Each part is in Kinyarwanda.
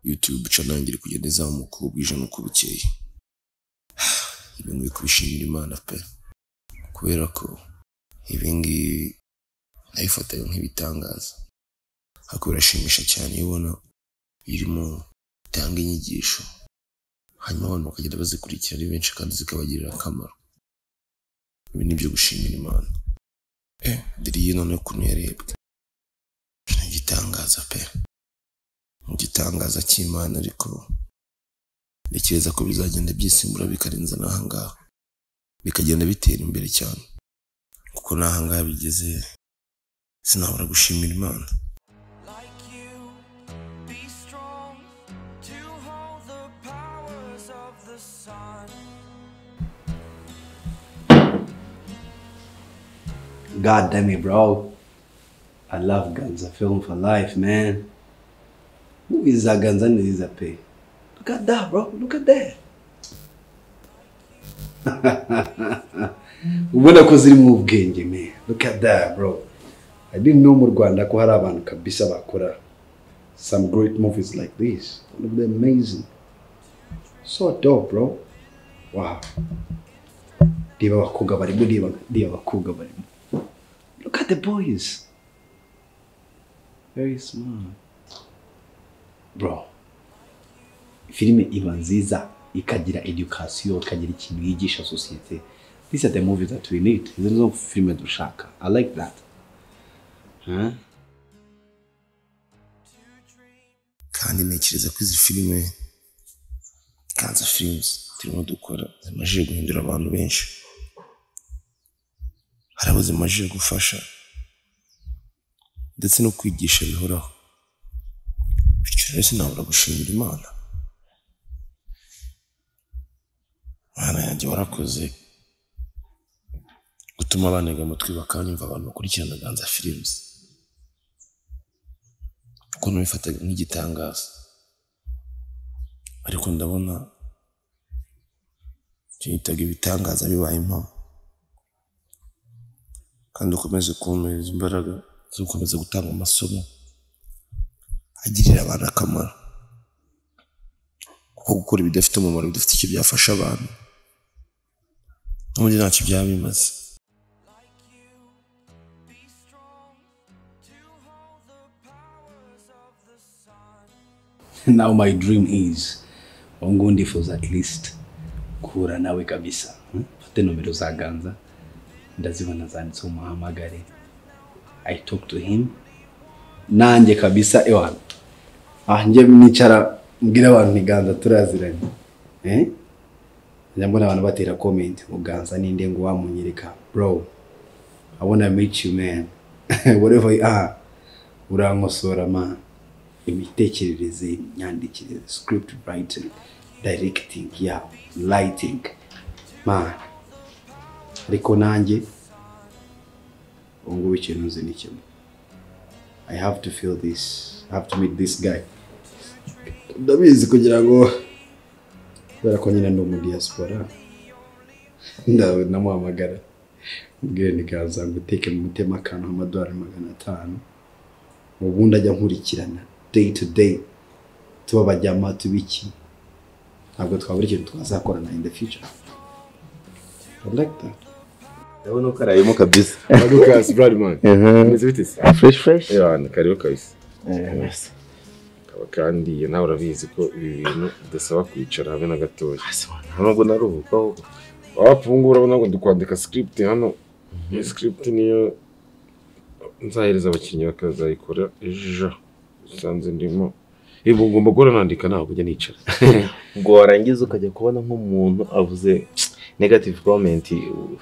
YouTube channel yanjye iri kugenda izamuka uko bwije n'uko bukeye ibi ngibi kubishimira imana pe kubera ko ibi ngibi nabifotaga nk'ibitangaza ariko birashimisha cyane iyo ubona birimo bitanga inyigisho hanyuma abantu bakagenda bazikurikira ari benshi kandi zikabagirira akamaro ibi ni ibyo gushimira imana eh diriye none ukuntu yarebwe ni igitangaza pe ni igitangaza cy'imana ariko ntekereza ko bizagenda byisimbura bikarenza n'ahangaha bikagenda bitera imbere cyane kuko n'ahangaha bigeze sinabura gushimira imana like you. Be strong to hold the powers of the sun. God damn it, bro. I love Ganza film for life, man. Who is that Ganza Niliza pay? Look at that, bro. Look at that. ubona ko zirimo ubwenge man look at that bro i didn't know mu rwanda ko hari abantu kabisa bakora some great movies like this one of them amazing so dope bro wow reba abakobwa barimo reba reba abakobwa barimo Look at the boys. Very smart. Bro. Filime iba nziza ikagira education ikagira ikintu yigisha sosiyete. These are the movies that we need. Izo nizo filime dushaka. I like that. Huh? kandi ntekereza ko izi filime kanza filimuzi turimo dukora zimajije guhindura abantu benshi hari abo zimajije gufasha ndetse no kwigisha bihoraho bityo rero sinabura gushimira imana mana yanjye warakoze gutuma bantega amatwi bakanyumva abantu bakurikirana ganza filimuzi kuko nabifataga nk'igitangaza ariko ndabona icyo nitaga ibitangaza bibaye impamo kandi ukomeze kumpeza imbaraga zo gukomeza gutanga amasomo agirira abantu akamaro kuko gukora ibidafite umumaro bidafite icyo byafasha abantu n'ubundi ntacyo byaba bimaze Like you. Be strong to hold the powers of the sun. Now my dream is wangu ndifuza at least kuhura nawe kabisa. Hmm? Fate nomero za Ganza ndazibona zanditseho muhamagare. I talk to him nanjye kabisa ewana. Ah njye nicara mbwira abantu ni Ganza turaziranye. Eh? Njya mbona abantu batera comment ngo Ganza ninde ngo wamunyereka bro. I wanna meet you man. Whatever you are urankosora man. imitekerereze imyandikire script writing directing ya lighting man ariko nanjye ubu ngubu ikintu nzi ni kimwe i have to feel this i have to meet this guy ndabizi kugira ngo kubera ko nyine ndi umudiyasipora ndawe namuhamagara ubwire nikaza guteke mu mutima akantu amadolari magana atanu ubundi ajya nkurikirana day to day tuba bajyama tubiki ntabwo twabura ikintu twazakorana in the future I like that ndabona ko arayemo kabisa Lucas Bradman. Umeze bite se? fresh fresh Ewana, karibu kabisa. Yes. Kaba kandi nawe urabizi ko ibi bintu bidasaba kwicara habe na gatoya. Nta nubwo naruhuka ahubwo. Wapfungura urabona ngo dukwandika script hano. Iyi script niyo nzahereza abakinnyi bakazayikora ejo. Usanze ndimo. Ibu ngomba guhora nandika ntabwo kujya nicara. ubwo warangiza ukajya kubona nk'umuntu avuze negative comment uh,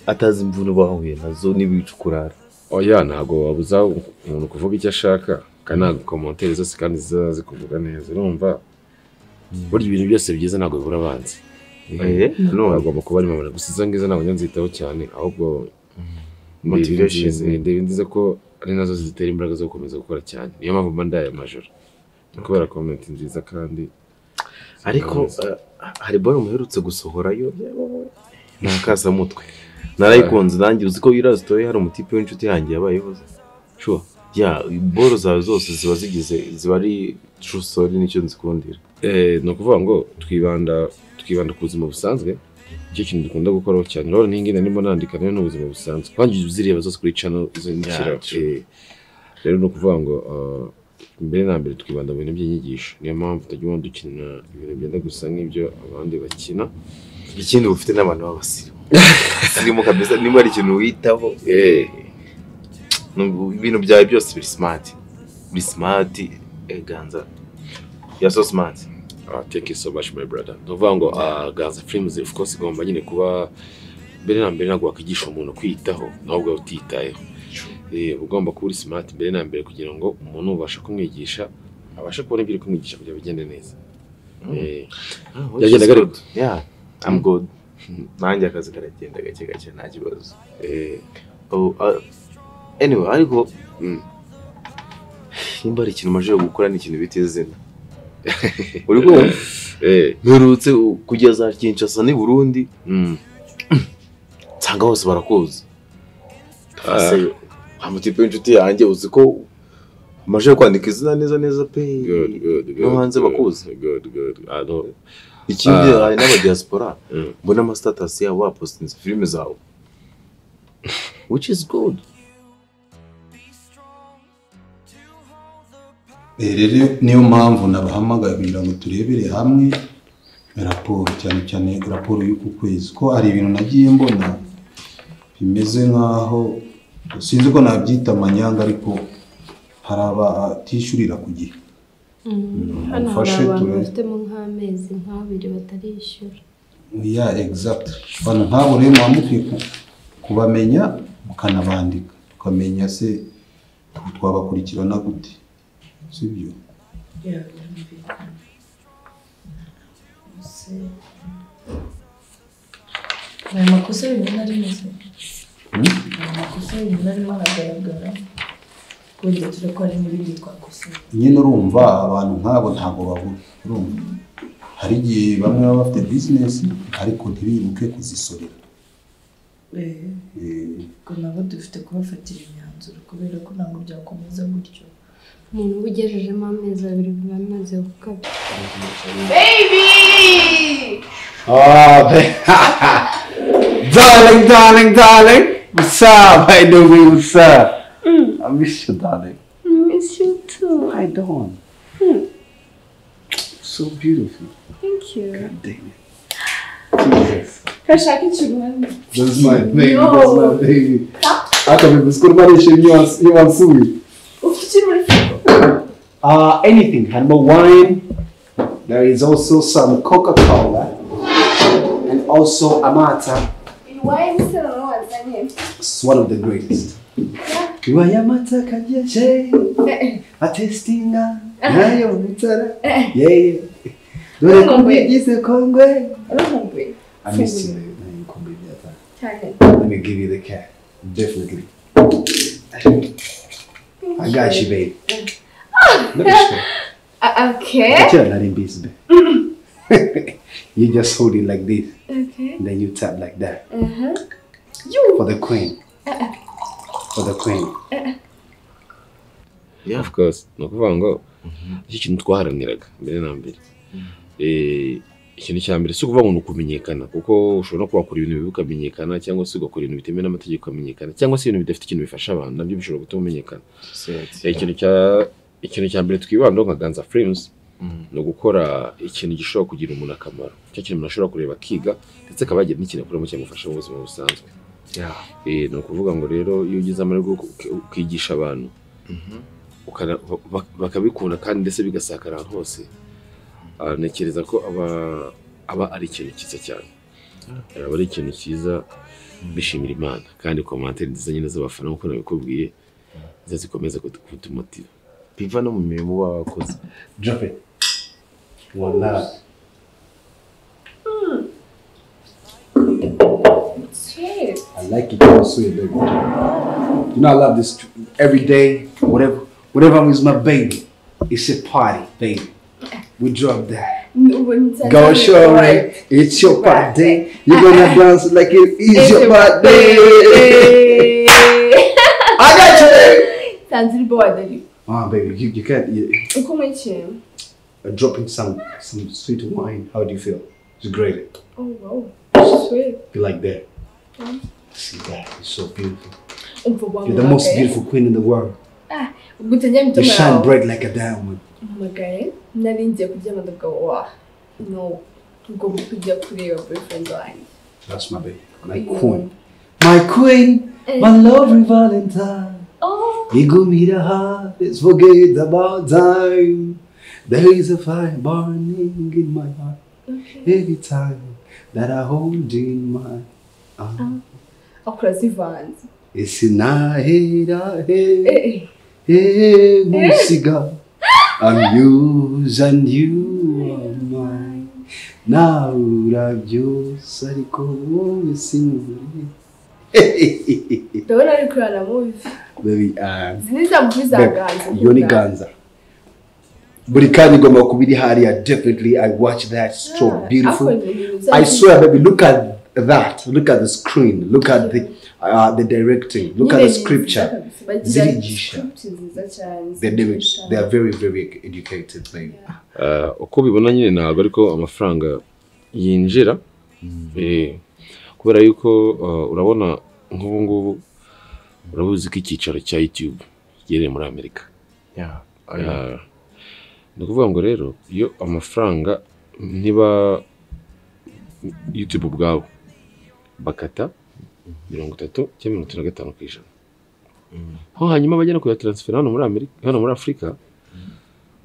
atazi imvune bahuye nazo n'ibica ukurara Oya ntabwo wabuza umuntu kuvuga icyo ashaka kandi ntabwo komantere zose kandi ziza zikuvuga neza urumva burya ibintu byose byiza ntabwo bibura abanzi Eh, none agomba kuba ari mama gusa izo ngizo ntabwo njya nzitaho cyane ahubwo motive Motivation. nziza ndebe nziza ko ari nazo zitera imbaraga zo gukomeza gukora cyane niyo mpamvu mba ndaye amajoro Ni kubera komenti nziza kandi ariko uh, hari bari muherutse gusohora yo ni akasamutwe narayikunda nanjye uzi ko yirasitoye hari umutipe w'inshuti yanjye yabayeho shuwa ya boro zawe zose ziba zigize ziba ari true story nicyo nzikundira Eh, ni ukuvuga ngo twibanda twibanda ku buzima busanzwe icyo kintu dukunda gukoraho cyane rero n'ingi narimo nandika nayo ni ubuzima busanzwe kandi uzireba zose kuri channel izo ndikira Yeah, true. eh, rero ni ukuvuga ngo ah, mbere na mbere twibanda mu bintu by'inyigisho niyo mpamvu utajya ubona dukina ibintu byenda gusa nk'ibyo abandi bakina ikindi bufite n'abantu b'abasirimu abasirimu kabisa niba hari ikintu witaho eh, nu- ibintu byawe byose biri smart biri smart eh, ganza ya so smart Ah, thank you so much my brother ni ukuvuga ngo ah, ganza films of course igomba nyine kuba mbere na mbere ntabwo wakwigisha umuntu kwiyitaho nawe ubwawe utitayeho Eh, uba ugomba kuba uri smart mbere na mbere kugira ngo umuntu ubashe kumwigisha abashe kubona ibyo uri kumwigisha kugira ngo bigende neza Eh, Ah, what Yagendaga you ari said. yeah i'm good nanjye akazi karagenda gake gake nta kibazo eh, Oh, uh, anyway ariko mm. nimba hari ikintu umajije gukora ni ikintu bita izina uri kumva eh, mperutse u- kugeza kinshasa n'i burundi mm. nsanga hose barakuzi Ah. amutipe w'inshuti yanjye uzi ko umajije kwandika izina neza neza pe Good, good, good, no hanze good, bakuzi good, good. Ah, no. ikindi Ah. hari n'abadiyaspora Mm. mbona amastatasi yabo bapostinze filime zawe which is good Eh, rero niyo mpamvu nabahamagaye kugira ngo turebere hamwe raporo cyane cyane raporo y'uku kwezi ko hari ibintu nagiye mbona bimeze nk'aho sinzi ko nabyita amanyanga ariko hari abatishyurira ku gihe hano hari mufashe abantu turebe. bafitemo nk'amezi nk'abiri batarishyura ya egizagiti abantu nk'abo rero muba mukwiye ku- kubamenya mukanabandika tukamenya se twabakurikirana gute sibyo aya makosa bimwe na rimwe se aya makosa bimwe na rimwe aragaragara wenda turakora n'ibindi twakosora nyine urumva abantu nk'abo ntabwo babura urumva hari igihe bamwe baba bafite bizinesi ariko ntibibuke kuzisorera Eh, ubwo nabo dufite kubafatira imyanzuro kubera ko ntabwo byakomeza gutyo umuntu uba ugejejemo amezi abiri biba amaze gukabya Oh, darling, darling, darling. What's up? How you doing? What's up? I miss you, darling. miss you too I don't. So beautiful. thank you God damn it. Jesus. kashaka ikibanza That's my baby. No. That's my baby. Hata nimekukurbanisha you want you want sumi. ufite icyo muri firigo Uh anything, Hanbo wine. There is also some Coca-Cola and also Amata. iwawe se noneho wazanye It's one of the greatest. You are Yamata Kajache. A testing. Nayo mutara. Yeah, yeah. Dore kumbe gise kongwe. urahumbuye I miss you. Nayo kumbe byata. cyane Let me give you the cat. Definitely. I got you, babe. Let me show you. Ah, okay But you're not in this, babe. you just hold it like this, okay and then you tap like that. aha For the queen. For the queen. Yeah, of course. ni ukuvuga ngo iki kintu twaharaniraga mbere na mbere Eh, ikintu cya mbere si ukuvuga ngo ni ukumenyekana kuko ushobora no kuba wakora ibintu bibi ukamenyekana cyangwa se ugakora ibintu bitemewe n'amategeko ukamenyekana cyangwa se ibintu bidafite ikintu bifasha abantu nabyo bishobora gutuma umenyekana Eh, ikintu cya ikintu cya mbere twibandaho nka ganza firimuzi ni ugukora ikintu gishobora kugirira umuntu akamaro icyo kintu umuntu ashobora kureba akiga ndetse akaba yagira n'ikintu akuramo cyamufasha mu buzima busanzwe Eh, ni ukuvuga ngo rero iyo ugize amahirwe yo ku- ukigisha abantu ukana- ba- ba- bakabikunda kandi ndetse bigasakara ahantu hose ah, ntekereza ko aba aba ari ikintu cyiza cyane aba ari ikintu cyiza bishimira imana kandi komantere nziza nyine z'abafana nk'uko nabikubwiye nizo zikomeza kutu- kutumotiva biva no mu mirimo baba bakoze Drop it. One love. sweet I like it all sweet, baby. You know I love this tr- every day, whatever whatever I'm with my baby. It's a party, baby. We drop that. ubu nzanye Go show it. It's your party. You're gonna dance like it is your It's your party. I got you. bored ariko Ah, baby, you, you can't. You, uko muri ikintu uh, dropping some some sweet wine. How do you feel? It's great. oh wow sweet You like that? See that? It's so beautiful. umva wawe You're the most beautiful queen in the world. ubwo utajya mu You itumanaho shine bright like a diamond. mpamagaye nari ngiye kuryama ndavuga wa no ugomba kujya kureba boyfriend wanjye That's my baby, my queen, my queen, my lovely Valentine. oh You give me the heart. Let's forget about time. There is a fire burning in my heart every time that I hold you in my arms. akora zivanze Isinahira eh he eh he musiga. I'm yours and you are mine. Now urabyose ariko wowe sinkuri. ndabona ari kurana muvi Baby, uh, izi ni za muvi za babe, ganza iyo ni ganza. Buri kanya igomba kuba iri hariya definitely I watch that so beautiful. I swear baby look at that look at the screen look at the uh, the directing look at the scripture zirigisha. They're, very- they are very, very educated thing. Ah, uko bibona nyine ntabwo ariko amafaranga yinjira Eh, kubera yuko ah, urabona nk'ubu ngubu urabuzi ko icyicaro cya YouTube giherereye muri Amerika Yeah, I know. Ah, ni ukuvuga ngo rero iyo amafaranga niba YouTube ubwabo bakata mirongo itatu cyangwa mirongo itatu na gatanu ku ijana ho hanyuma bajya no kuyataransifera hano muri Amerika hano muri Afurika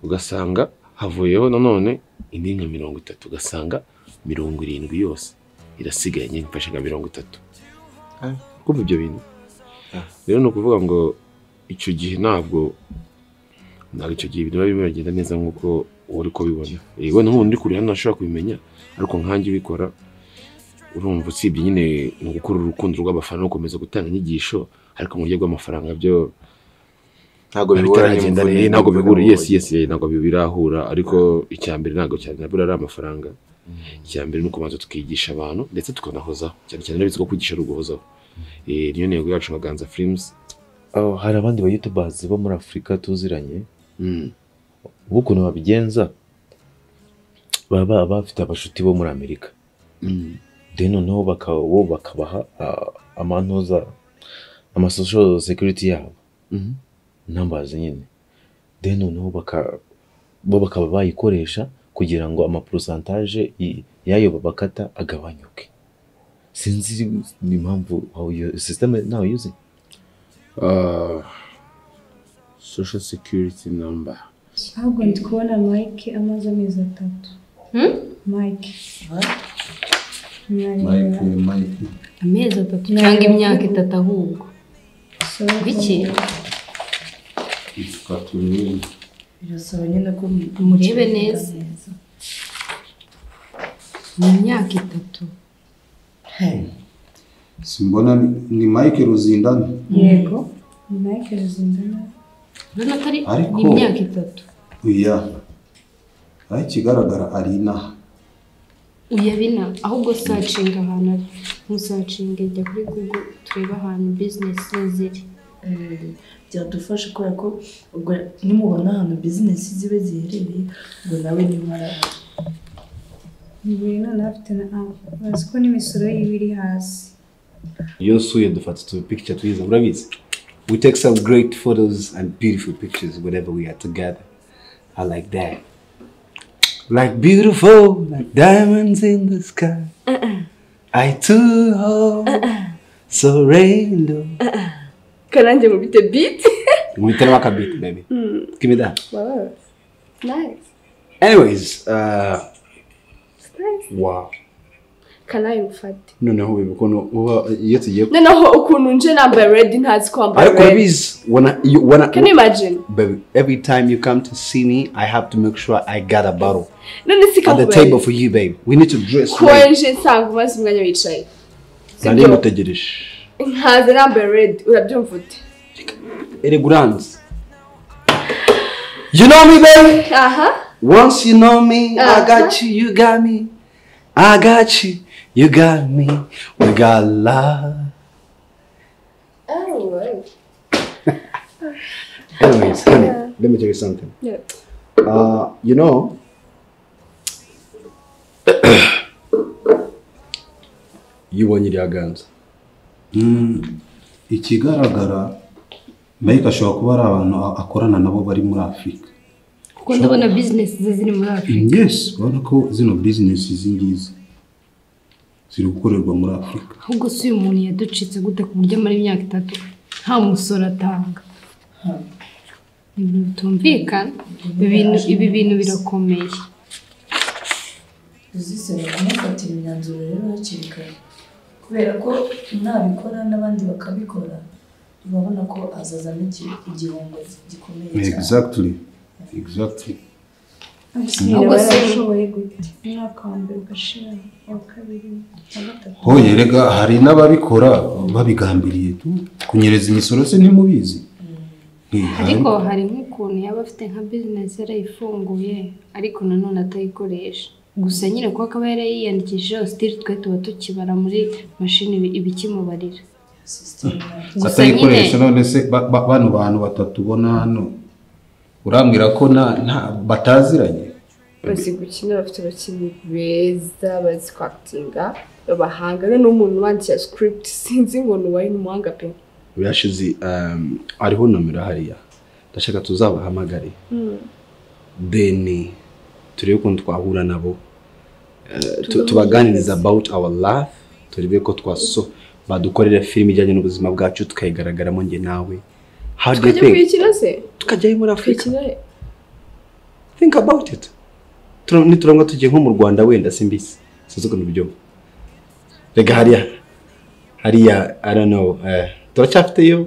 ugasanga havuyeho nanone indi nka mirongo itatu ugasanga mirongo irindwi yose irasigaye nyine mfashe nka mirongo itatu Ah. kumva ibyo bintu Ah. rero ni ukuvuga ngo icyo gihe ntabwo ntabwo icyo gihe biba birimo biragenda neza nk'uko uri kubibona Eh, wenda nk'ubu ndi kure hano ntashobora kubimenya ariko nkanjye ubikora urumva usibye nyine ni ugukura urukundo rw'abafana no gukomeza gutanga inyigisho ariko mu buryo bw'amafaranga byo ntabwo bihura bitaragenda n'imvune, neza ntabwo n'imvune bihura mu yesi mubiri. yesi ntabwo birahura ariko icya mbere ntabwo cyane nabura ari amafaranga icya mbere ni ukubanza tukigisha abantu ndetse tukanahozaho cyane cyane urabizi ko kwigisha ari uguhozaho Eh, niyo ntego yacu nka ganza filimuzi Oh, hari abandi ba youtubers bo muri afurika tuziranye ubu ukuntu babigenza baba bafite abashuti bo muri amerika de noneho bakaba bo bakabaha ah, amantuza amasocial security yabo Mhm. numbers nyine de noneho baka- bo bakaba bayikoresha kugira ngo amaprosantaje y- y'ayo babakata agabanyuke sinzi impamvu how your system is now using Uh, social security number. ntabwo ndi kubona mike amaze amezi atatu mike mike mike amezi atatu cyangwa imyaka itatu ahubwo biki yitwa turini birasaba nyine ko Murebe neza. ni imyaka itatu simbona ni- ni mike ruzindana yego ni mike ruzindana urabona ko ari Ariko- ni imyaka itatu oya aho ikigaragara ari inaha uyabina ahubwo sacinga ahantu ari ntusacinge jya kuri google turebe ahantu bizinesi ziri Eh, byadufasha kubera ko ubwo nimubona ahantu bizinesi zibe ziherereye ubwo nawe niba arahari buri mwana afite na apu bazi ko n'imisoro yiba iri hasi Iyo nsuye dufata utu picture twiza murabizi we take some great photos and beautiful pictures whenever we are together I like that like beautiful like diamonds in the sky I too hope so rainbow karange ngo bite biti mwitera wakabit baby give me that wow nice anyways uh, wow kanayi ngufate noneho baby ukuntu uba iyo tugiye noneho ukuntu nje nambaye redi ntazi kwambara ariko redi urabizi wana you- wana can you imagine Baby, every time you come to see me, I have to make sure I got a bottle none si at the table kakubaye for you, babe. We need to dress kuba right. nje nsanga umaze umwanya wicaye Nari ngutegereje. nkaza nambaye redi urabyumva ute Ere Grants. You know me, baby. aha Once you know me, I Uh-huh. got you. You got me. I got you. You got me. We got love. Anyways, honey, let me tell you something. Yeah. Uh, you know, you want your guns. ikigaragara Mike ashobora kuba ari abantu a- akorana nabo bari muri afurika kuko ndabona bizinesi ze ziri muri afurika yes urabona ko zino bizinesi izi ngizi ziri gukorerwa muri afurika ahubwo si uyu muntu yaducitse gute ku buryo amara imyaka itatu nta musoro atanga ibintu bitumvikana ibi bintu- ibi bintu birakomeye uzisaba kumufatira imyanzuro rero hakiri kare kubera ko nabikora n'abandi bakabikora urabona ko azazamo iki- igihombo gikomeye cyane exactly exactly Abasirikare barashoboye gute umwaka wa mbere ugashira uwa kabiri uwa gatatu ho yerega hari n'ababikora babigambiriye tu kunyereza imisoro se ntimubizi Eh, hari- ariko hari nk'ukuntu yaba afite nka bizinesi yarayifunguye ariko nanone atayikoresha gusa nyine kuko akaba yarayiyandikishijeho sitiri twe tuba tukibara muri mashini ibi- ibikimubarira gusa nyine atayikoresha none se ba- ba- bano bantu batatu ubona hano urambwira ko na- nta- bataziranye bazi gukina bafite abakinnyi beza bazi kwakitinga b'abahanga rero n'umuntu wandikira script sinzi ngo ni uwahe ni umuhanga pe Birashize um, hariho nomero hariya ndashaka tuzabahamagare Mm. then turebe ukuntu twahura nabo Eh, tu- Tubahuze. tubaganiriza about our life turebe ko twaso badukorera filime ijyanye n'ubuzima bwacu tukayigaragaramo njye nawe How do you tukajya think? kuyikina se tukajyayo muri afurika think about it Tura- niturangwa tugiye nko mu rwanda wenda simbisi sinzi ukuntu ubyumva rega hariya hariya i don't know eh, turacyafiteyo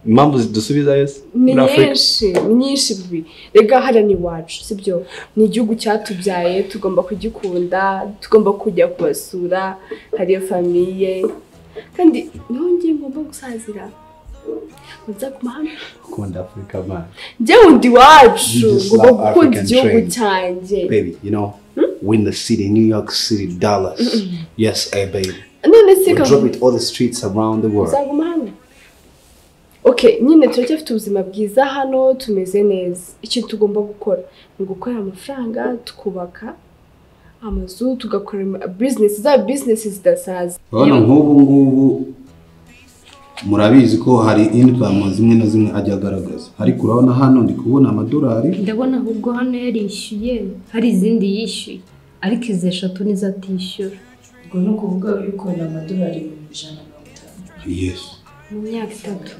impamvu zidusubizayo se ni muri afurika nyinshi ni nyinshi bibi rega hariya ni iwacu sibyo ni igihugu cyatubyaye tugomba kugikunda tugomba kujya kubasura hariya famiye kandi ntongeye ngomba gusazira muza ku mahanga ukunda afurika man njyewe ndi iwacu You just ngomba love gukunda African igihugu train. cyanjye baby you know win the city new york city dollars yes eh, baby none se we'll kavu drop it all the streets around the world uzaguma hano okay nyine turacyafite ubuzima bwiza hano tumeze neza ikintu tugomba gukora ni ugukorera amafaranga tukubaka amazu tugakora ama- business za business zidasaza urabona nk'ubu ngubu murabizi ko hari inikamu zimwe na zimwe ajya agaragaza ariko urabona hano ndi kubona amadolari ndabona ahubwo hano yarishyuye hari izindi yishyuye ariko izi eshatu nizo atishyura ubwo ni ukuvuga yuko ni amadolari ibihumbi ijana na mirongo itanu yesi mu myaka itatu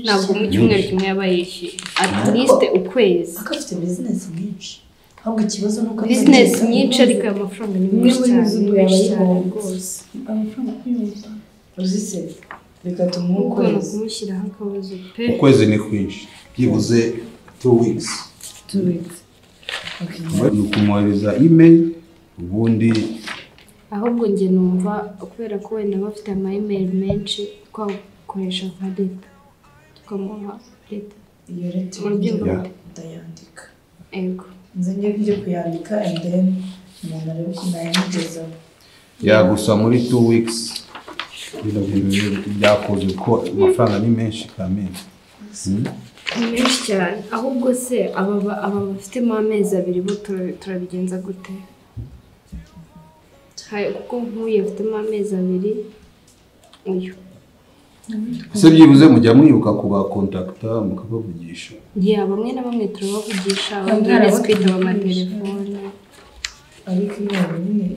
ntabwo mu cyumweru kimwe yaba yishyuye atilisite ukwezi ako afite bizinesi nyinshi ahubwo ikibazo ni uko bizinesi nyinshi ariko aya mafaranga ni Imwe muri menshi cyane izo ni yaba menshi cyane yihomba. rwose amafaranga kuri mirongo itanu uzise reka tumuhe ugomba ukwezi kumushyiraho akabazo pe ukwezi ni kwinshi byibuze two weeks two weeks okay ni ukumwohereza imeri ubundi ahubwo njye numva kubera ko wenda bafite amayimeri menshi twakoresha nka leta tukamuha leta iyo leta Mu rugendo urugero rute? ndayandika ego nze njye njye kuyandika and then umuntu arebe ko nayamugezaho yagusa muri two weeks bino bintu byakoze kuko amafaranga ni menshi kamenshi ni menshi cyane ahubwo se aba ba- aba bafitemo amezi abiri bo tura- turabigenza gute Hari- kuko nk'uyu afitemo amezi abiri uyu ese byibuze mujya mwibuka kubakontakita mukabavugisha ya bamwe na bamwe turabavugisha Abandi abandi hari abo kwitaba tutabavugisha. amatelefone ariko iyo yabonye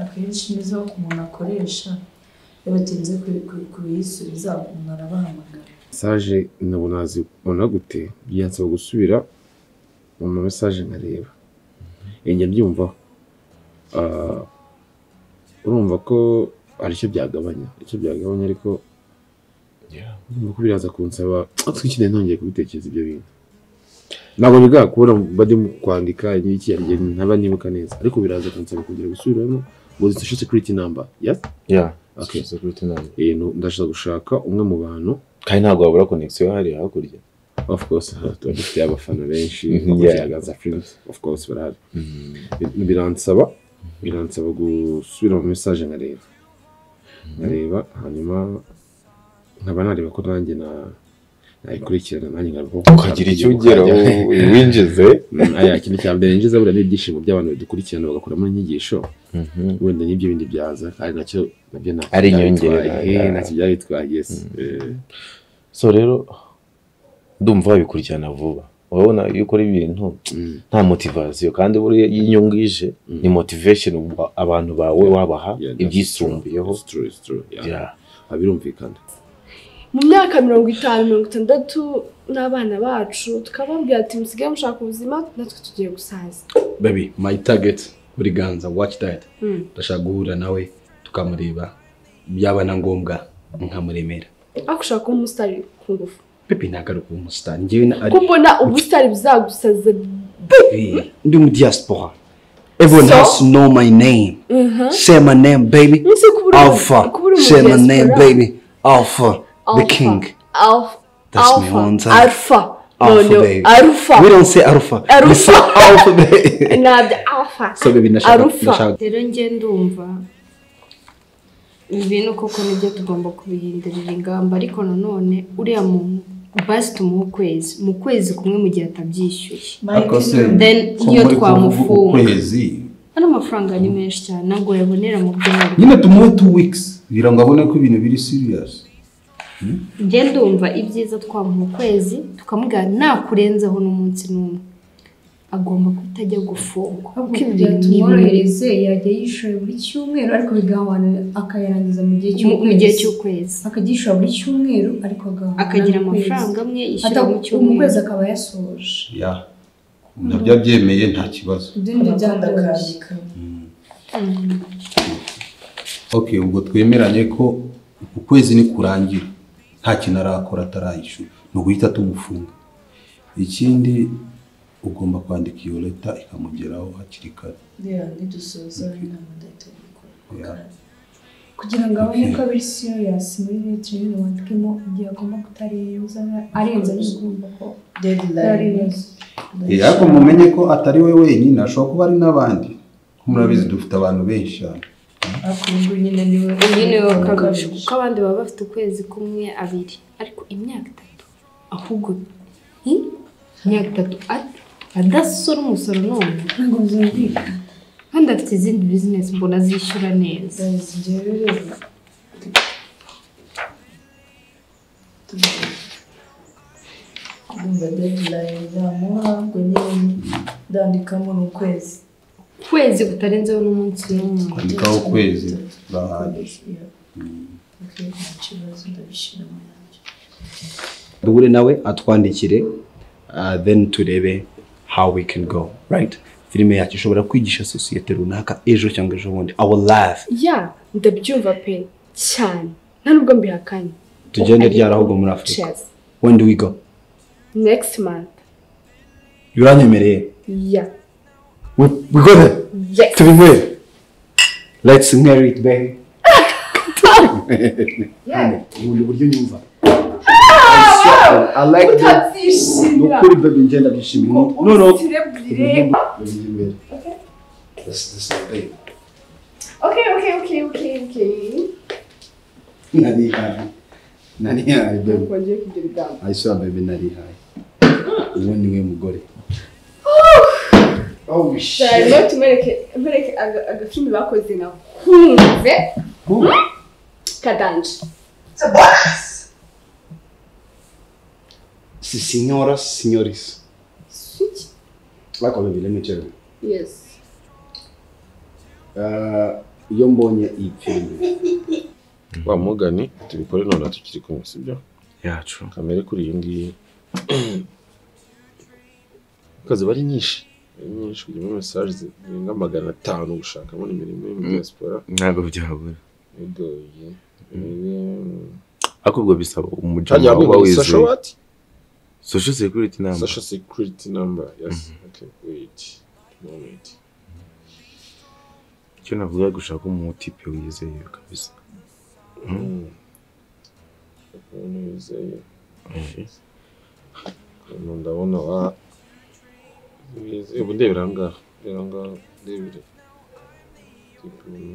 akenshi nizo umuntu akoresha iyo batinze ku- ku- kuyisubiza umuntu arabahamagara mesaje nabo nazibona gute byansaba gusubira mu ma mesaje nkareba njya mbyumvaho Ah, urumva ko hari icyo byagabanya icyo byagabanya ariko urumva ko biraza kunsaba twikeneye ntongeye kubitekereza ibyo bintu ntabwo bigakura bajya mu kwandika iki ntaba nibuka neza ariko biraza kunsaba kongera gusubiramo ngo social security number yes Yeah, Okay. social security number. Eh, nu- ndashaka gushaka umwe mu bantu kandi ntabwo wabura connection hariya hakurya of course aha tuba dufite abafana benshi Mhm, yeah. bakurikirangaza filime of course barahari Bi- biransaba biransaba gusubira mu mesaje nkareba nkareba hanyuma nkaba nareba ko nanjye na ayikurikirana nanjye ngaruka Ukagira icyo ugeraho, winjize. aya kintu cya mbere yinjiza buriya ni ibyishimo by'abantu badukurikirana bagakuramo inyigisho wenda n'ibyo bindi byaza ari nacyo nabyo ntacyo Ari byabitwaye. inyongera. Eh, ntacyo byabitwaye yes Eh, so rero ndumva wabikurikirana vuba urabona iyo ukora ibintu nta motivasiyo kandi buriya iyo inyungu ije ni motivation uba- abantu bawe wabaha yeah, that's ibyisumbuyeho true, it's true, it's true, yeah. Ah, birumvikana mu myaka mirongo itanu mirongo itandatu n'abana bacu tukababwira ati musigaye mushaka ubuzima natwe tugiye gusaza baby my target buri ganza watch that Mm. ndashaka guhura nawe tukamureba byaba na ngombwa nkamuremera ariko ushaka kuba umusitari ku ngufu pepe ntabwo ari ukuba umusitari njyewe na ari kuko mbona ubusitari buzagusaza Eh, ndi mu diaspora everyone So? has to know my name Mhm. say my name baby Nzi ko uri- alpha ko uri mu say my diaspora. name baby alpha the Alpha. king alpha That's my alpha own time. alpha no alpha no baby alpha we don't say alpha we Alpha. say alpha baby ntabyo alpha so baby ndashaka ndashaka rero njye ndumva ibi bintu koko nibyo tugomba kubihindurira ingamba ariko nanone uriya muntu basi tumuhe ukwezi mu kwezi kumwe mu gihe atabyishyuye akose then ko iyo muri kuvuga twamufunga ukwezi ano mafaranga ni menshi cyane ntabwo yabonera mu byaro nyine tumuhe two weeks kugira ngo abone ko ibintu biri serious njye ndumva ibyiza twamuha ukwezi tukamubwira ntakurenzaho n'umunsi n'umwe agomba kuba ajya gufungwa ahubwo kuko ibi kugira bintu ni ibintu- tumworohereze yajya yishyura buri cyumweru ariko bigahana akayarangiza mu gihe mu- mu cy'ukwezi gihe cy'ukwezi akagishyura buri cyumweru ariko agahana akagira n'ukwezi. amafaranga amwe yishyura Ata- mu cyumweru. mu kwezi akaba yasoje ya nabyo abyemeye nta kibazo ibyo ni byo byandagaje ok ubwo twemeranye ko uku kwezi nikurangira nta kintu arakora atarayishyura ni uguhita tumufunga ikindi ugomba kwandika iyo leta ikamugeraho hakiri kare rero nidusoza inama ndahita Ya. kugira ngo abone ko biri serious muri leta nyine wandikemo igihe agomba kutarenza arenza bigomba ko deadline Eh, ariko mumenye ko atari we wenyine ashobora kuba ari n'abandi Ko murabizi dufite abantu benshi cyane ariko ubu ngubu nyine ni we uyu ni we wakabije kuko abandi baba bafite ukwezi kumwe abiri ariko imyaka itatu ahubwo hmm? imyaka itatu at- adasora umusoro none ntabwo byumvikana kandi afite izindi bizinesi mbona azishyura neza njyewe rero ndumva deadline namuha ngo nyine ndandikamo ni ukwezi ukwezi kutarenzeho n'umunsi n'umwe kwandikaho ukwezi urahagije Yeah. Okay, nta kibazo ndabishyiramo nabyo duhure nawe atwandikire uh, then turebe how we can go right filime yacu ishobora kwigisha sosiyete runaka ejo cyangwa ejo bundi our life ya ndabyumva pe cyane nta nubwo mbihakanye tugende ryari ahubwo muri afurika cheers when do we go next month biranyemereye ya we, we go there yes tubinywere let's marry it baby ubundi buryo nyumva I like that. Ni utabyishimira ukuri baby ngenda byishimye. No, no. ubusirebwire This- this is big. okay okay okay okay okay Nari high. Nari high, baby. ntabwo ngiye kugira ibyago I saw baby nari high. Uwo ni we mugore. Oh cyane shit. tumereke mpereke aga- agafilimi bakoze nakunze kadanje Si signoras, signoris. swiki Ariko baby let me tell you. yes Uh, iyo mbonye iyi filime wa mugani tubikore none tukiri kumwe sibyo yacu kamere kuri iyi ngiyi akazi bari nyinshi ari nyinshi kugira muri mesaje zirenga magana atanu gushakamo imirimo yo muri diaspora ntabwo byabura bigoye ariko ubwo bisaba umuco hajya wawe uba hamwe sasha wizeye wati social security number sasha security number yes okay wait moment icyo navuga gushaka umutipe wizeye kabisa umuntu wizeye hano ndabona wa wizeye ubu ndebera aha ngaha ndebera aha ngaha ndebere Gipimo.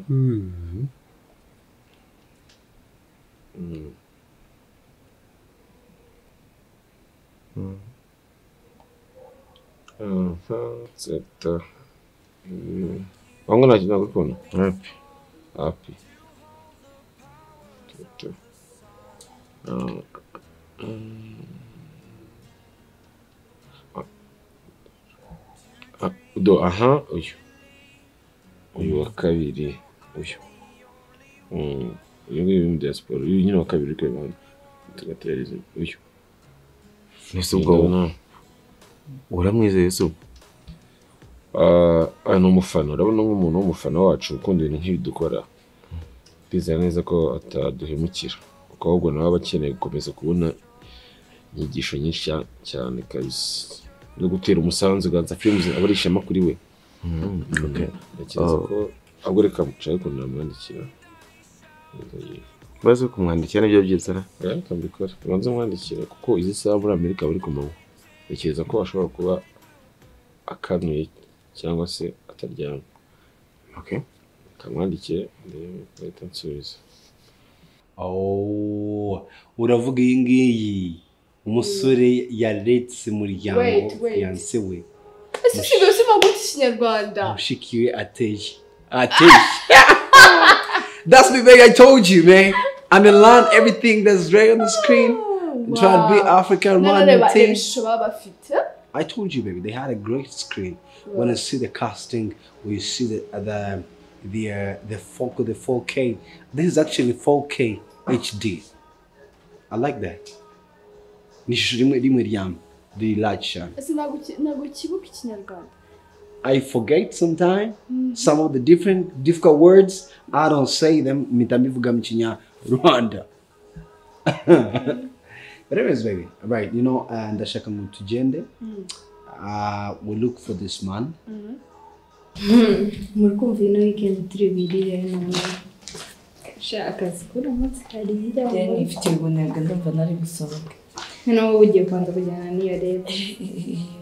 Mm. Sekta. Wangu nakina kukuno. Wapi? Wapi? Sekta. Ah, mm. Ah, ah, Do aha uyu. Uyu wa kabiri uyu. Mm, Uyu nguyu ni bya siporo. Uyu nyine wa kabiri kwe mwana. Tugatereza uyu. Ese ubwo uramwizeye se ni umufana urabona nk'umuntu w'umufana wacu ukunda ibintu nk'ibi dukora twizera neza ko ataduhemukira kuko ahubwo nawe aba akeneye gukomeza kubona inyigisho nyinshi cya- cyane kabisa no gutera umusanzu ganza firimuzi aba ari ishema kuri we okay. ntekereza Ah. ko ahubwo reka nshake ukuntu namwandikira Baze kumwandikira nibyo byiza na. reka mbikore banze mwandikira kuko izi saha muri amerika buri ku manywa ntekereza ko ashobora kuba akanuye cyangwa se ataryamye Okay. kamwandikire ndebe bahita nsubiza Oh, uravuga iyi ngiyi umusore yaretse umuryango Wait, wait. fiyanse we ese usibye usibye guta ikinyarwanda mushiki we ateye ateye that's the thing i told you man i'm gonna learn everything that's right on the screen and try to be Wow. african Noneho man reba reba thing ishusho baba bafite I told you, baby, they had a great screen. When you Right. see the casting, when you see the the the uh, the four the four K, this is actually four K HD. I like that. Ni ishusho rimwe rimwe ryame, the large cyane. ese ntabwo uki- ntabwo ukibuka ikinyarwanda I forget sometimes some of the different difficult words. I don't say them. mpita mbivuga mu kinya Rwanda. But anyways, baby, right? You know, uh, ndashaka ngo tugende. Uh, we look for this man. muri kumva ino weekend turi birire nawe shaka akazi kuri umunsi hari hirya Njyewe nifite ubunebwe ndumva nari gusohoka noneho wowe ugiye kubanza kujyana n'iyo rero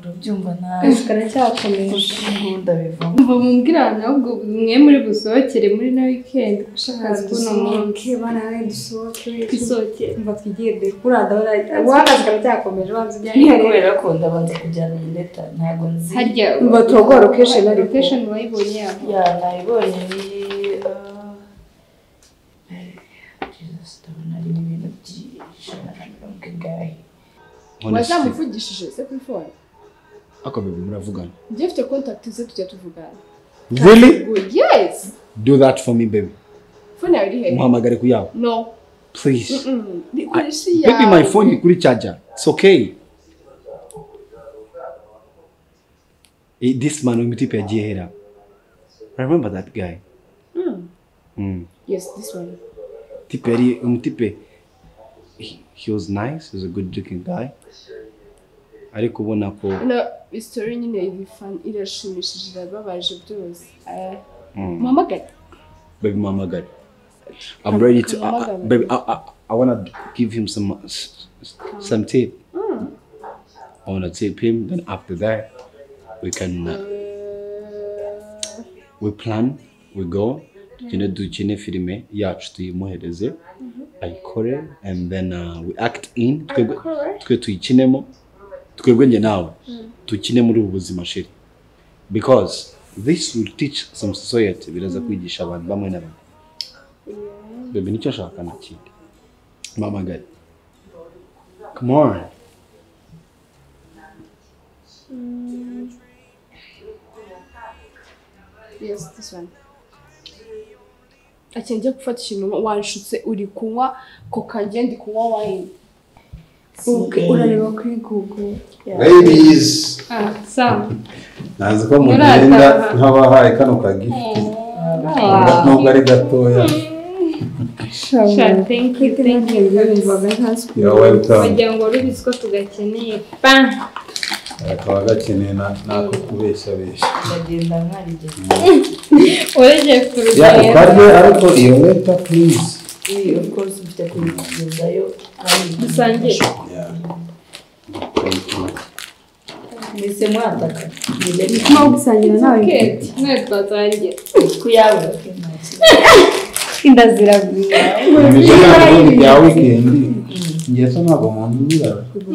urabyumva nabi akazi karacyakomeje nkunda bivamo mva mumbwira abantu ahubwo mwe muri busohokere muri na weekend ushaka akazi kuri uno munsi banawe dusohoke twisohokere mva twigirire kuri adora ubu akazi karacyakomeje banza ujyane niyo iyo rero kubera ko ndabanza kujyana indeta ntabwo nzi harya Mva turagora location ariko. location wayibonye yabo ya nayibonye ni ah, eh, Jesus, ndabona ari ibintu by'ijana na mirongo ingahe wazamuvugishije se kuri fone Ako baby muravugana. njye mfite contact ze tujya tuvugana Really? Good, yes Do that for me, baby. fone yawe iri hehe Muhamagare ku yawe. no Please. Mm-mm. Ni- koresha iyawe Baby, my phone iri kuri charger. It's okay. Eh, This man w'imitipe yagiye hera. I remember that guy. Mm. Mm. yes this one Tipe yari umutipe. He, he was nice. He was a good looking guy. Ariko ubona ko ino isitori nyine iri fan irashimishije irababaje byose Eh, Mm. muhamagare baby muhamagare. I'm ready to I- I- Muhamagare. baby I, I, I want to give him some s- s- some tip. Mm. I want to tip him. Then after that, we can uh, we plan, we go. You know, dukine filime yacu tuyimuhereze ayikore and then uh, we act in twebwe Ayikore? twe tuyikinemo twebwe njye nawe dukine muri ubu buzima shiri because this will teach some society biraza kwigisha abantu bamwe na bamwe baby nicyo ashaka nta kindi mpamagare come on yes this one akeneye njya gufata ikintu wanshutse uri kunywa koka njye ndi kunywa wayini Okay. urareba kuri google Ladies, ah sawa nazi ko mu Murataha. myenda nk'abahaye kano kagifi nubwo ari gatoya Sure, thank you, thank you. yumvaga nta siporo You're welcome. wagira ngo rubizi ko tugakeneye pa kakaba gakeneye na- n'ako kubeshabesha ndagenda nkarigeze urengeye ku ya ukarye rugendo ariko iyo mweta please Eh, of course mfite kubigezayo kandi dusangire mwese mwataka Njye ni no gusangira nawe keke mwe twatangira ku yawe nta kibazo. inda ziragwira ibyo ntabwo bya wikendi Mm. ngewe se ntabwo mu nzu urira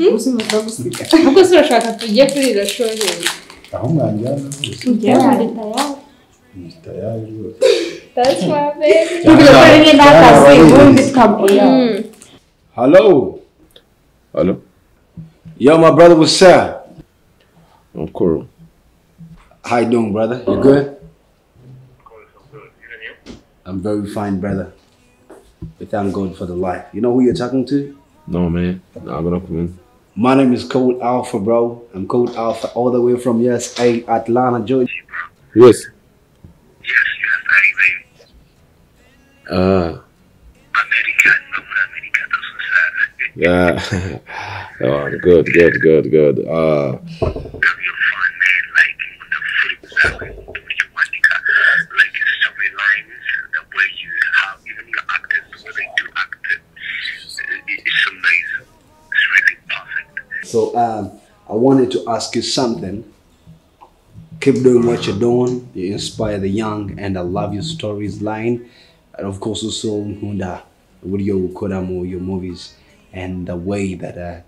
ubuzima bwo gusiga ubwo se urashaka tujye kurira shoheri aho mwajyana hose tujya muri tayari tayari rwose that's my baby Cyangwa- tugakora rimwe n'akazi cyangwa- ubundi twabwira Hello. Hello. Yo, my brother, what's up? Uncle. How you doing, brother? You good? I'm very fine, brother. We thank God for the life. You know who you're talking to? No man, I'm gonna come in. My name is Code Alpha, bro. I'm Code Alpha, all the way from USA, Atlanta, Georgia. Yes. Ah. Yeah. oh, good, good, good, good. Uh, So um, I wanted to ask you something. Keep doing what you're doing. You inspire the young, and I love your stories line, and of course also Hunda with your ukoramo, your movies, and the way that uh,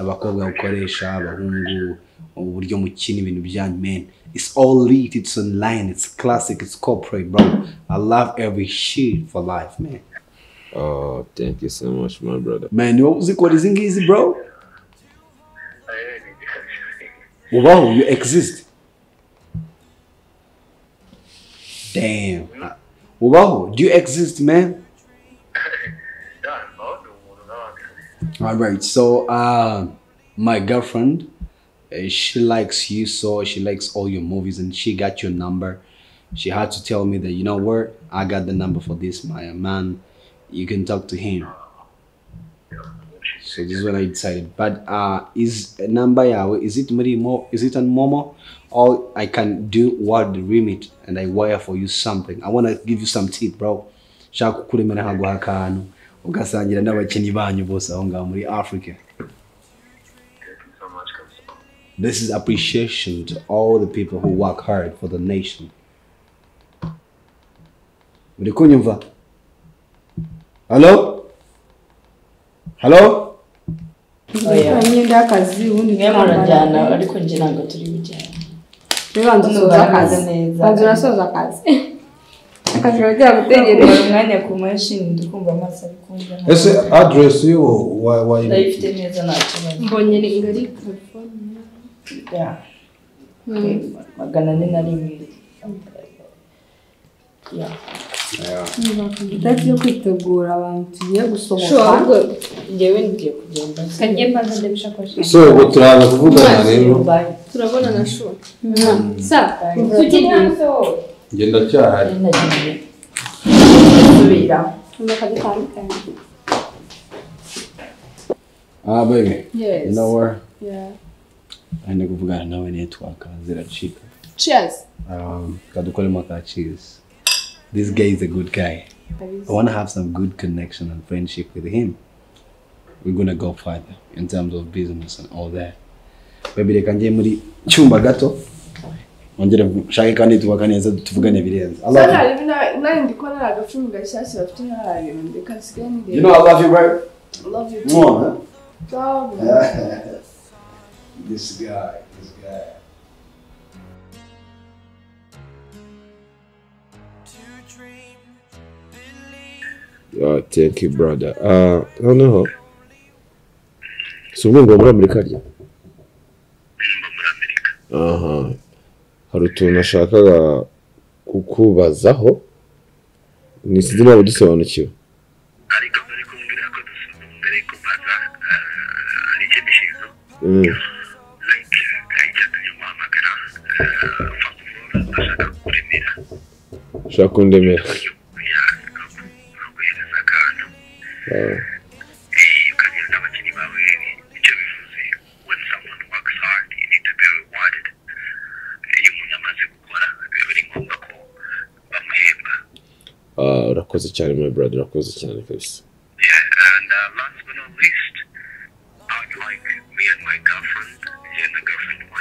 abakobwa ukoresha abahungu uburyo mukina ibintu bya men it's all lit it's online it's classic it's corporate bro i love every shit for life man oh, thank you so much, my brother. man uzikora izi ngizi bro ubaho you exist damn ubaho do you exist man all right so uh, my girlfriend uh, she likes you so she likes all your movies and she got your number she had to tell me that you know what i got the number for this my man you can talk to him so this is when I decided. But uh, is number yawe is it muri mo is it on Momo, or I can do what the remit and I wire for you something. I wanna give you some tip, bro. Shaka kukuremera nkaguha akantu ugasangira n'abakinnyi banyu bose aho ngaho muri Africa. This is appreciation to all the people who work hard for the nation. Uri kunyumva? Hello? Hello? Oya. imyenda y'akazi ubundi Mwe murajyana twambara. ariko njye ntabwo turi bujyane Tubanza usoza akazi neza banza urasoza akazi akazi kaba byagutegereje Ubara umwanya ku mashini ndikumva amaso ari kumva ese aderesi y'uwo wa- wa- ndayifite neza nta kibazo mbonye ngari telefone Ya. magana ane na rimwe Ya. itariki yo kwitegura abantu tugiye Sure, ahubwo gusohoka njyewe ngiye kugenda kajye mbanza ndabishakoshi so ubu turaza kuvugana rero turabona na shuwa sa tukiri hanze wowe njye ndacyahari ndasubira tumeka dutandukanye Ah, baby. Yes. You know where? Yeah. I need to go to now and work. Zira cheap. cheers Um, Kadukole Maka cheese. This guy is a good guy. I want to have some good connection and friendship with him. We're gonna go further in terms of business and all that. Baby, reka njye muri cyumba gato. Ongere nshake kandi tubaka neza tuvugane birenze. I love you. nawe ndi kubona ari agacumi gashyashya bafite ntarareba reka nsigaye nireba You know I love you, bro. love you too Mwah, huh? love This guy, this guy. Oh, thank you, brother. Uh, noneho si ubwo ngo muri amerika rya aha hari utuntu nashakaga kukubazaho ni sinzi niba udusobanukiwe Mm. ushaka kundemera Ah. Ah, urakoze cyane my brother urakoze cyane kabisa Mm.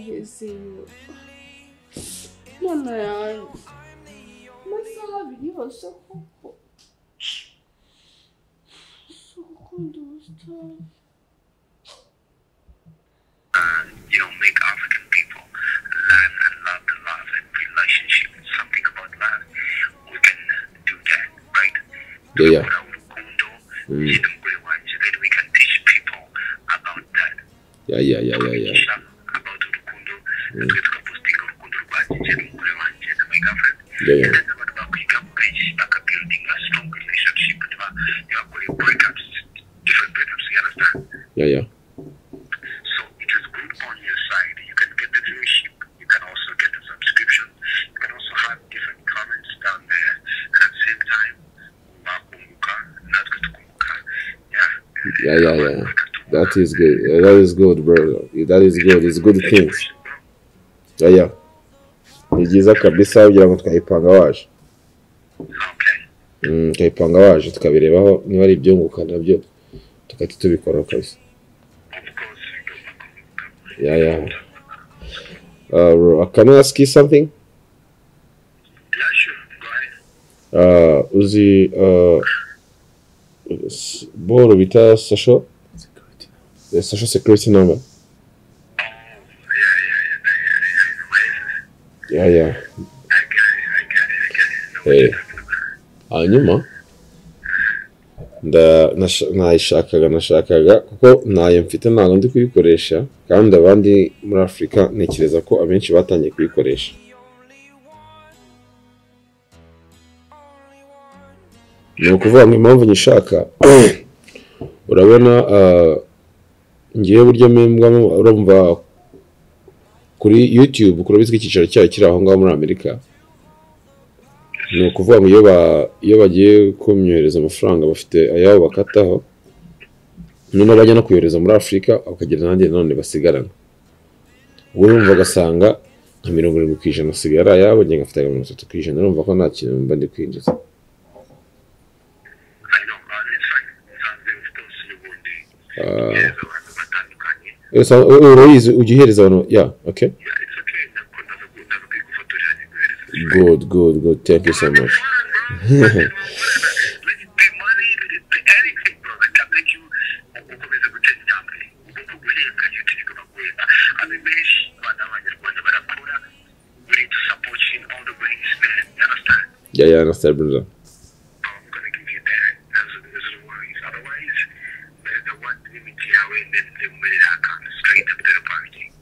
you see you. None yanjye amasaha abiri yose kuko si ugukunda ubusitani you know, make African people learn and love the love and relationship. Something about love. We can do that, right? yeah. Mm. Then we can teach people about that. Yeah, yeah, yeah, yeah, yeah. Mm. Yeah, yeah. Yeah, yeah. Yeah, yeah, yeah. That is good. Yeah, that is good, bro. That is good. It's good things. Yeah, yeah. Ni byiza kabisa kugira ngo twayipanga waje. Mm, twayipanga waje tukabirebaho niba ari ibyunguka nabyo tugahita tubikoraho kabisa. Yeah, yeah. Uh, bro, can I ask you something? Uh, uzi uh, s- boro bita sasho Eh, sasho security number yeah yeah eh hanyuma nda- nasha- nayishakaga nashakaga kuko ntayo mfite ntabwo ndi kuyikoresha kandi abandi muri afurika ntekereza ko abenshi batangiye kuyikoresha ni ukuvuga ngo impamvu nyishaka urabona ah, ngiye buryo mpembwamo urumva kuri youtube kurabizi ko icyicaro cyayo kiri aho ngaho muri amerika ni ukuvuga ngo iyo ba- iyo bagiye kumyohereza amafaranga bafite ayabo bakataho noneho bajya no kuyohereza muri afurika bakagenda nanjye nanone basigarana ubwo urumva ugasanga nka mirongo irindwi ku ijana asigaye ari ayabo njye ngafite nka mirongo itatu ku ijana urumva ko nta kintu mba ndi kwinjiza Ah. Eh, sa- eh, urayizi ujya uhereza abantu ya okay good good good thank you so much yeah yeah understand brother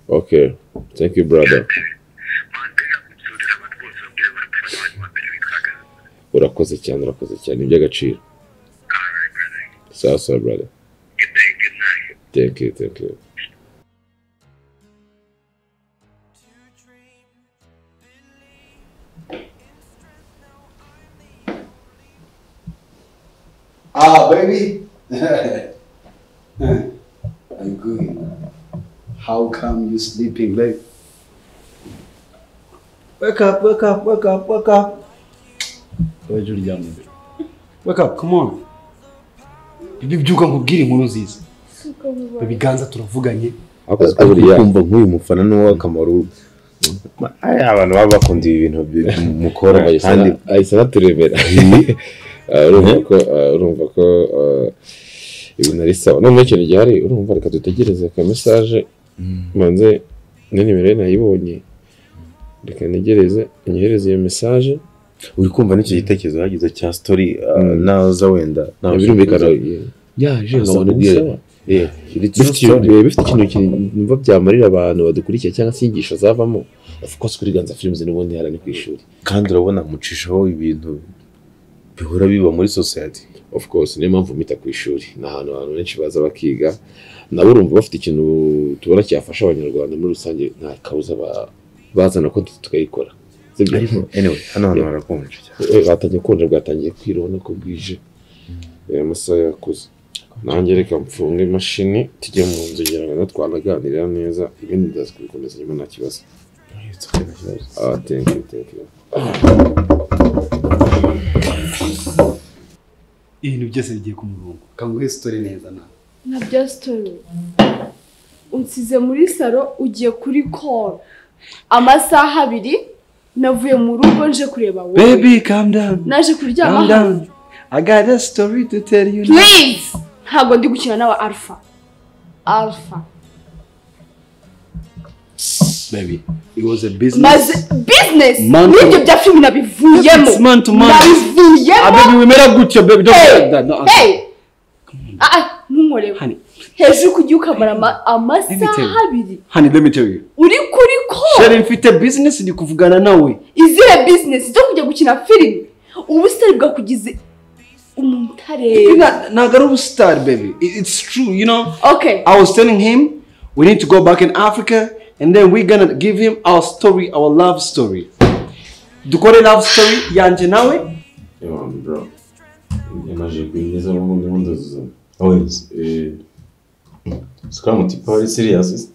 okay thank you brother urakoze cyane urakoze cyane ni iby'agaciro sawa sawa brother thank you thank you Ah, baby. I'm good. How come you sleeping late? Wake up, wake up, wake up, wake up. wowe jya uryama Wake up, come on. Bibi byuka nkubwire inkuru nziza. Ibiganza turavuganye. ariko kumva nk'uyu mufana ni uw'akamaro aya abantu baba bakunda ibi bintu bi- mukora kandi ahise anaturemera Ah, urumva ko ah, urumva ko ah, ibintu ari sawa none ikintu gihari urumva reka dutegereze ka mesaje manze na nimero ye nayibonye reka ntegereze anyohereze iyo mesaje uri kumva n'icyo gitekerezo hagize cya story ah, naza wenda nawe birumvikana ushobora- yaje Asa nkabona nk'usa. ubwira Eh, It's bifite not ikintu- story. bifite ikintu kin- numva byamarira abantu badukurikiye cyangwa se inyigisho zavamo of course kuri ganza films n'ubundi hara ni ku ishuri kandi urabona mucishaho ibintu bihora biba muri society of course niyo mpamvu mita ku ishuri ni ahantu abantu benshi baza bakiga nabo urumva bafite ikintu tubona cyafasha abanyarwanda muri rusange nta kabuza ba- bazana ko tu- tukayikora sibyo? Ariko, anyway, hano hantu Yeah. harakonje cyane. Eh, hatangiye konje bwatangiye kwira ubona ko bwije Eh, amasaha yakuze nanjye reka mfunge imashini tujye mu nzu ngira ngo twanaganirira neza ibindi ndaza kubikomeza nyuma nta kibazo ah thank you thank you Ibintu byose bigiye ku murongo. Kanguhe story neza na. na bya sitori unsize muri saro ugiye kuri koro amasaha abiri navuye mu rugo nje kureba wowe Baby, calm down. naje kuryama Calm hano down. I got a story to tell you now. please ntabwo ndi gukina nawe alpha alpha Baby, it was a business. maze bizinesi Man to- n'ibyo bya filimi nabivuyemo It's man to man. nabivuyemo Ah, baby, we made up good job, baby. Don't Hey, forget that. No, hey ah ah ntunkoreho honey, hejuru kugiye ukamara ama- Let me tell amasaha you. abiri honey, let me tell you. uri kuri ko Sheri mfite business ndi kuvugana nawe. izihe bizinesi zo kujya gukina filime ubusitani bwakugize umuntu utareba Ntabwo ari ubusitari, baby. It- It's true, you know. Okay. I was telling him we need to go back in Africa and then we're gonna give him our story, our love story. Dukore love story yanje nawe. Yeah, bro. Yamaze kwinjiza mu bundi bundi zuzo. Always. Eh. Sikamu tipo ari serious.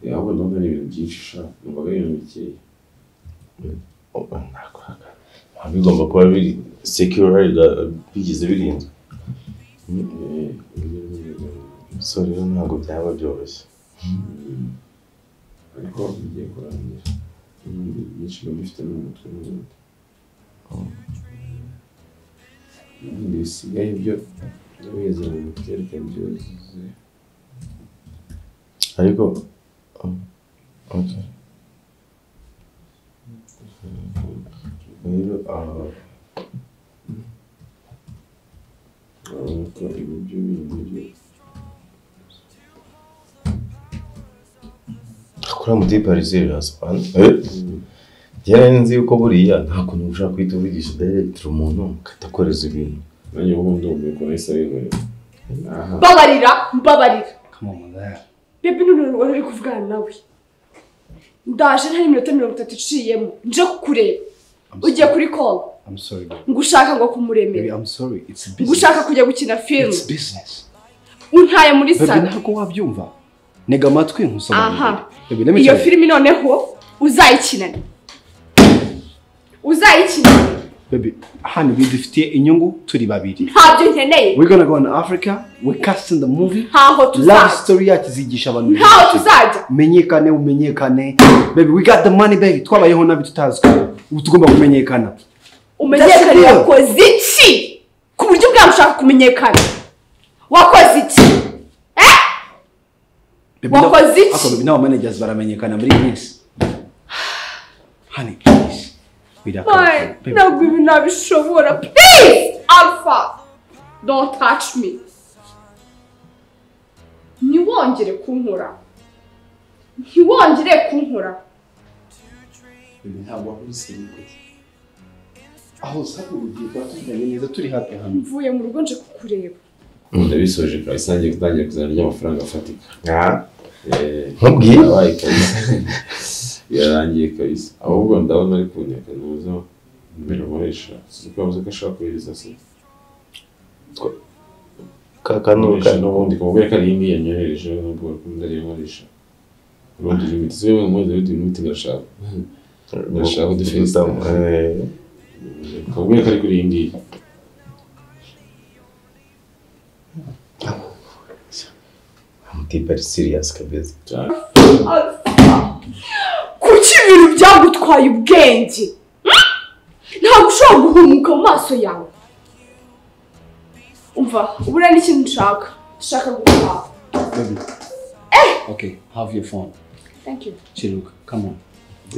Yeah, abo nabwo ni ibintu byinshi sha. Numva ari ibintu bikeya. Oba nakwaka. Nta bigomba kuba biri secure ga- bigize birinzwe. Mm, eh, So rero ntabwo byaba byoroshye. Ariko bigiye kurangira. Ibindi byinshi biba bifite n'umutwe n'ubundi. ibindi bisigaye byo ndabizi mu miterere byuzuye ariko um, okay. rero aha urabona ko ibi byo bindi byo akora muri pariseri rasobanura Njyewe nzi yuko buriya nta kuntu ushobora guhita uvugisha direkitire umuntu ukatakoreza ibintu nanjye ubu ndumiwe ko nahise abinkorera aha mbabarira mbabarira kamamagara bebi none wari uri kuvugana nawe ndaje ntari iminota mirongo itatu iciyemo nje kukureba ugiye kuri call I'm sorry, baby. ngushaka ngo Baby, kumuremera I'm sorry. It's business. ngushaka kujya gukina filime It's business. untaye muri Baby, sara ntabwo wabyumva. Ntega amatwi nkusobanurire. aha Baby, let me iyo tell you. filime noneho uzayikinane uzayikinane Baby, hano bidufitiye inyungu turi babiri. ntabyo nkeneye We're gonna go in Africa. We're casting the movie. ntaho Love tuzajya story yacu izigisha abantu. ntaho byinshi. tuzajya menyekane umenyekane baby we got the money baby twabayeho nabi tutazwi ubu tugomba kumenyekana umenyekane That's it. wakoze iki ku buryo bwawe ushaka kumenyekana wakoze iki Baby, na- Wakoze iki? Ako, baby, n'aba managers baramenyekana muri iyi minsi honey please birakabije Fine, ntabwo ibi nabishobora please alpha don't touch me ntiwongere kunkora ntiwongere kunkora ntabwo wakubise nikuti aho usanga ugiye kuba tujyanye neza turi hafi hano mvuye mu rugo nje kukureba ndabisoje kabisa ngiye gutangira kuzana ry'amafaranga afatika Nkubwiye. yabaye kabisa yarangiye kabisa ahubwo ndabona ari kunyaka n'ubuzo imbere umuhesha kuko yavuze ko ashaka kohereza se Kakanuka. Umuhesha n'ubundi kumubwira ko ari iyi ngiyi yanyohereje n'ubwo bakunda ariyo nkoresha urundi limiti siwe mumuze urundi limiti ndashaka ndashaka udufesi kumubwira ko ari kuri iyi ngiyi Mutipari serious kabisa. kuki ibintu byagutwaye ubwenge ntabwo ushobora guhumuka mu maso yawe umva ubura n'ikintu nshaka nshaka guhaha baby okay have your phone thank you chiruka come on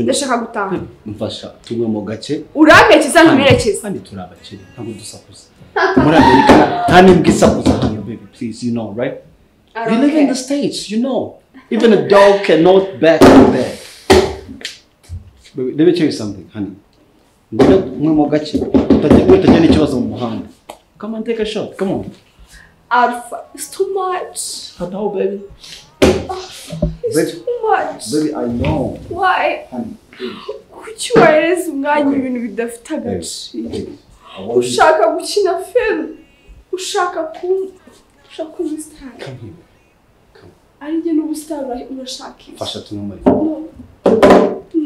ndashaka gutaha mfasha tunywe mu gace uramperekeza ntumerekeze kandi turi abakire ntabwo dusakuza muri amerika nta n'imbwa isakuza hano baby please you know right I we don't live in care. the states you know even a dog cannot back in bed baby let me tell you something honey ngwino umwe mu gace utajya- utagira n'ikibazo mu muhanda come on take a shot come on alpha it's too much i know baby it's Baby. too much baby i know why kuki wahereza umwanya ibintu bidafite agaciro ushaka gukina filime ushaka kuba ushaka kuba umusitari ari njye n'ubusitani ura- urashaka iki fasha tumwe muri no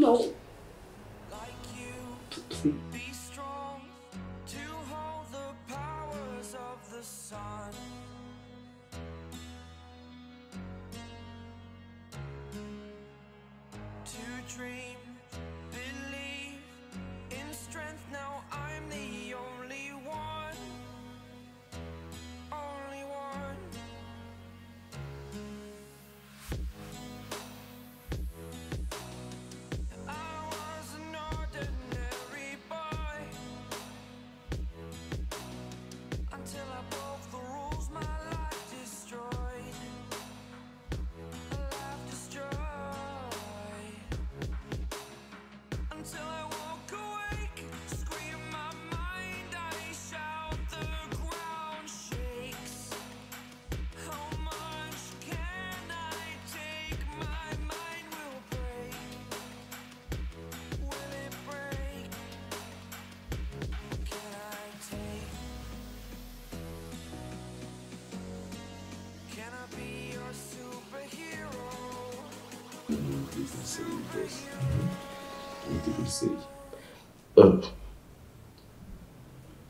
no to dream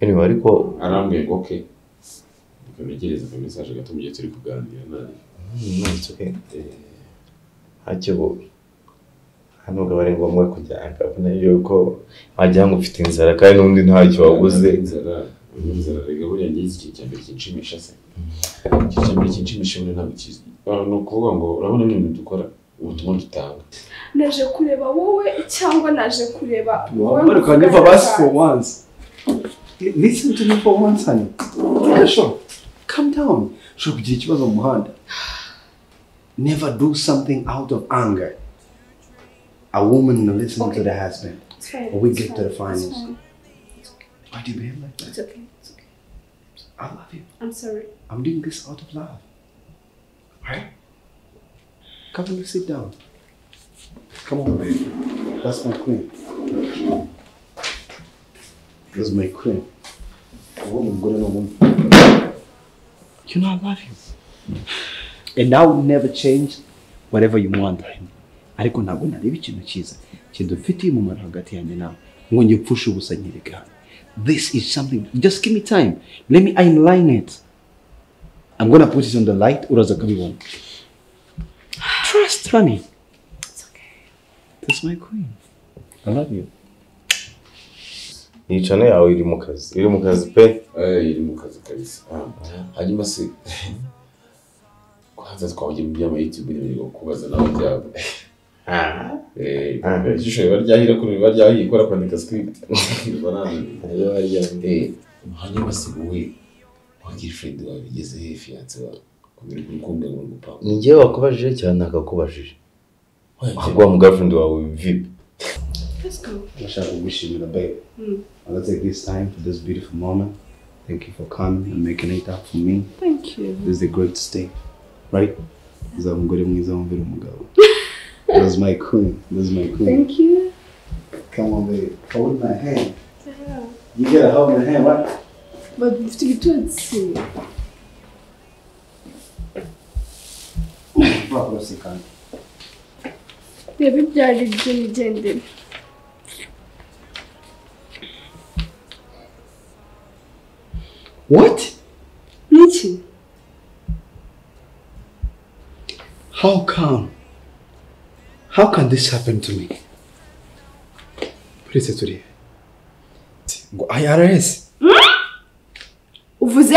anyway ariko arambwiye ngo oke tukanegereza aka message gato mu gihe turi kuganira nawe Mm, no, it's okay. ntacyo nubwo aba ari ngombwa kujya akabona yuko wagira ngo ufite inzara kandi n'undi ntacyo wabuze inzara inzara rega buriya ngiye iki cya mbere kinshimisha se iki cya mbere kinshimisha buriya ntabwo kizi Ah, ni ukuvuga ngo urabona ibintu dukora ubutumwa dutanga naje kureba wowe cyangwa naje kureba wowe But you can never muvuganira ask for once. L- Listen to me for once, honey. Yeah, sure. Calm down. Ushobora kugira ikibazo mu muhanda. Never do something out of anger. A woman listening to the husband. It's fine, Or we it's get to fine, the it's finals. fine. Why do you behave like that? It's okay, it's okay. I love you. I'm sorry. I'm doing this out of love. Alright? Come and sit down. Come on, baby. That's my queen. That's my queen. A woman, good enough woman. You know I love you. And I will never change whatever you want him. ariko ntabwo nareba ikintu cyiza kidufitiye umumaro hagati yanjye nawe nkonge upfusha ubusa nyereka hano this is something just give me time let me align it i'm gonna put it on the light uraza kubibona trust honey it's okay that's my queen i love you iyi cano yawe iri mu kazi iri mu kazi pe Eh, iri mu kazi kabisa Ah, hanyuma se kwanza twavugira mu by'amayitube n'ibyo kubaza nawe byabo Eh, ishusho riba ryahira kuri riba ryahiye ikora kwandika script hanyuma se wowe wa girlfriend wawe bigeze he fiance wawe kubera urukundo ngo gupanga ni njyewe wakubajije cyane nakakubajije waguha mu girlfriend wawe vipi Let's go. Mashallah, we wish you the best. Mm. i will take this time for this beautiful moment thank you for coming and making it up for me Thank you. This is the greatest thing, right? Uzaba umugore mwiza wumvira umugabo. That's my queen. That's my queen. Thank you. Come on, baby. Hold my hand. Yeah. You gotta hold my hand, right? But dufite ibitutsi. Urapapuro si kandi. Reba ibyo ari byo migendere. What? N'iki? How come? How can this happen to me? Uretse turi. Ngo IRS. Uvuze?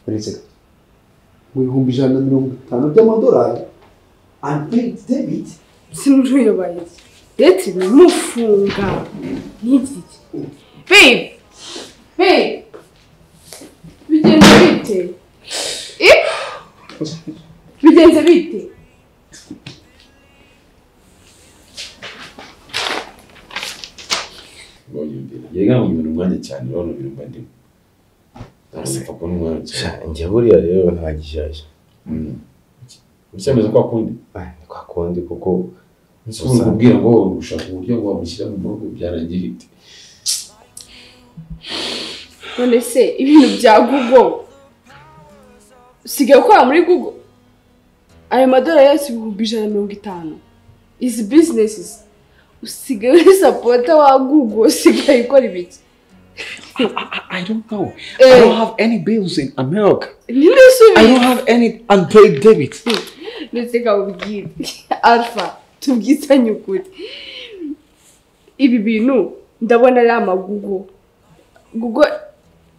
Uretse mu bihumbi ijana na mirongo itanu by'amadolari. Unpaid debit. Sinuruyobaye. Date bimufunga. N'iki? Babe. Babe. Bigenze bite? Eh? Bigenze bite? bonyumvira yega ngo nyumvira umwanya cyane urabona ibintu mba ndimo ndapfa kubona umwanya cyane njye buriya rero nta gishyashya ucyameze kwa kundi ni kwa kundi kuko Usanga ubwira ngo ushaka uburyo ngo wamushyira mu murugo byarangira ite None se ibintu bya Google usigaye ukora muri Google ayo madolari yose ibihumbi ijana na mirongo itanu izi bizinesi usigaye uri sapota wa Google usigaye ukora ibiki I don't know. Eh. I don't have any bills in America. nyine I don't usubiye have any unpaid debit. ndetse kawubwire alpha tubwisanye ukuri ibi bintu ndabona ari amagugo Google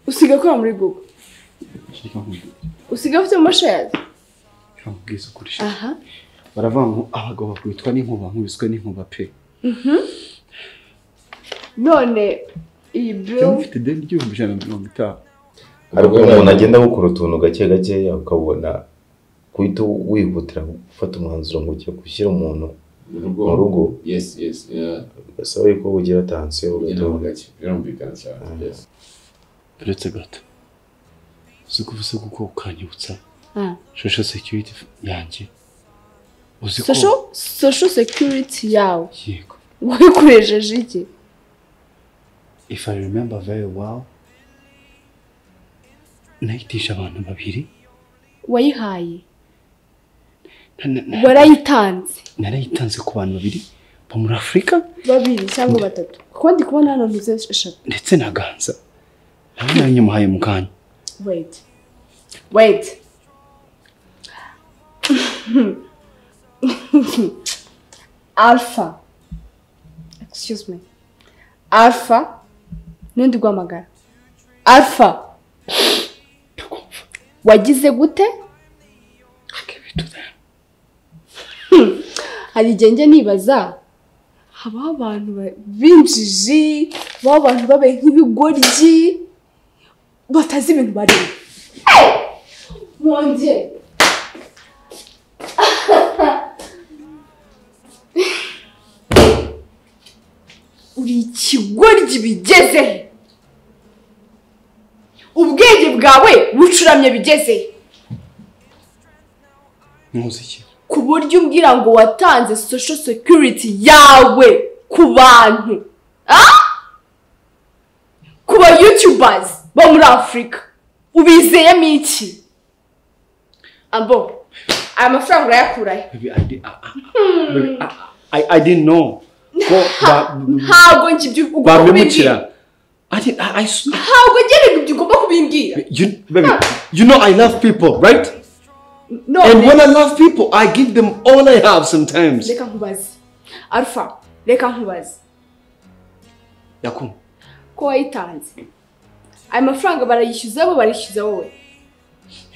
usigaye ukora muri Google usigaye ufite amashayazi Ubwiza ukuri. aha Baravuga ngo abagabo bakubitwa n'inkuba nkubiswe n'inkuba pe. Mhm. none iyi bill Iyo mfite ideni ry'ibihumbi ijana na mirongo itanu. ariko umuntu agenda agukora utuntu gake gakeya ukabona guhita wihutira gufata umwanzuro ngo ugiye gushyira umuntu mu Mu rugo. yes yes yeah. gasaba yuko ugira tansiyo ugenda mu gake birumvikana cyane yes Uretse gato uzi ko uvuze kuko ukanyibutsa Ah. shosho security yanjye uzi ko social social security yawe yego wayikoresheje iki if i remember very well nayitisha abantu babiri wayihaye warayitanze narayitanze ku bantu babiri bo muri afurika babiri cyangwa batatu kuko ndi kubona hano ntuze eshatu ndetse na ganza nawe nayo nyamuhaye mu kanya wait wait alpha excuse me alpha n'undi guhamagara alpha wagize gute Hmm. hari igihe njya nibaza habaho abantu ba- b'injiji habaho abantu babaye nk'ibigoryi batazi ibintu barimo mwongere uri ikigoryi bigeze he? ubwenge bwawe bucuramye bigeze he? ntuzi iki ku buryo umbwira ngo watanze social security yawe ku bantu Ah? ku ba youtubers bo muri afurika ubizeyemo iki abo aya mafaranga urayakurahe Baby, I did- I- I- baby, I- I- I didn't know ko ba- ntabwo njye ibyo ugomba kubimbwira bambemukira I did- I- I s- ntabwo njye ibintu ibyo ugomba kubimbwira you- baby, you know I love people right no and when I love people I give them all I have sometimes reka nkubaze alpha reka nkubaze Yakum ko wayitanze ayo mafaranga barayishyuza bo barishyuza wowe